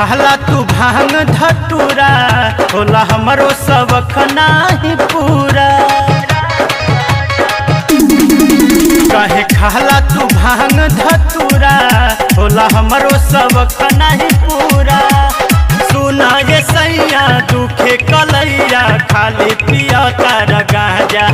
खाला तू भांग धतूरा होला हमरो सबक नाही पूरा कहे खाला तू भांग धतूरा होला हमरो सबक नाही पूरा सुना ये सैया दुखे कलैया खाली पिया तार गाजा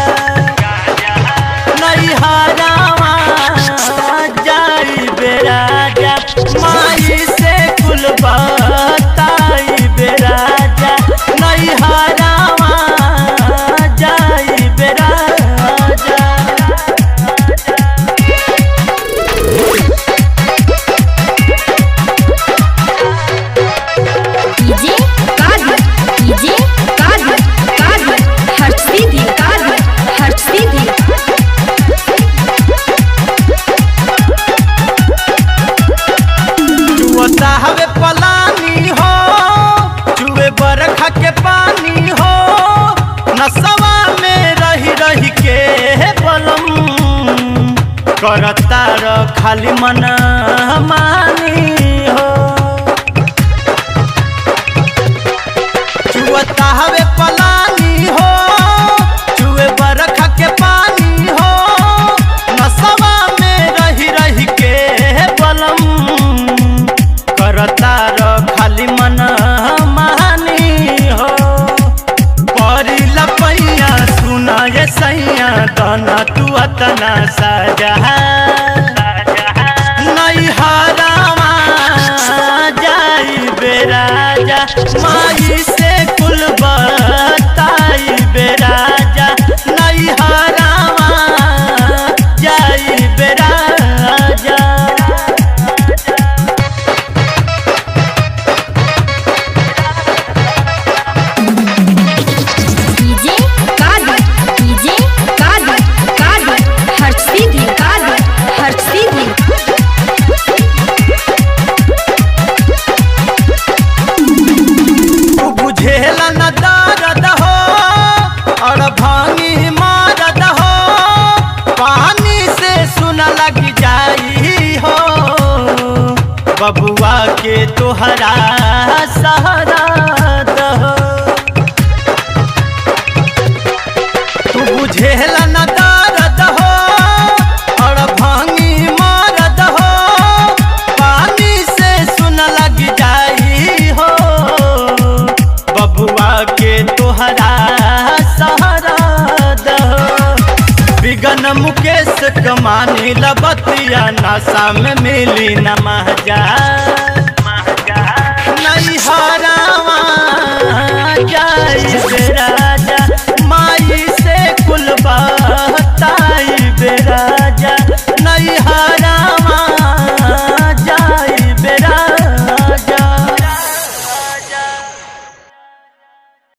नहीं हारावा जाई बेराजा माई से कुल बताई बेराजा नहीं हारावा जाई बेराजा डीजे काली डीजे काली काली हट सीधी काली हट सीधी चुअता हवे पलानी हो चुए बरखा के पानी हो नसवा में रही रही के बलम करता र खाली मन मानी हो चुअता हवे पलानी हो चुए बरखा के पानी हो नसवा में रही रही के बलम करता र खाली मन मानी हो परी लपैया सुना ये सैया तना तू अतना सजा नहीं हरावा जाई बेराजा माई से कुल बताई बेराजा नहीं हरावा जाई बेराजा डीजे काली डीजे काली काली हट सीधी काली हट सीधी तू बुझेला न दर्द हो और भांगी मारद हो पानी से सुन लग जाई हो बबुआ के तोहरा सहारा दहो तू बुझेला न दर्द हो और भांगी मारद हो पानी से सुन लग जाई हो बबुआ के तोहरा सहारा दहो बिगन मुकेश कमानी लबतिया नशा में मिली न महजा नहीं हरावा जाई बेरा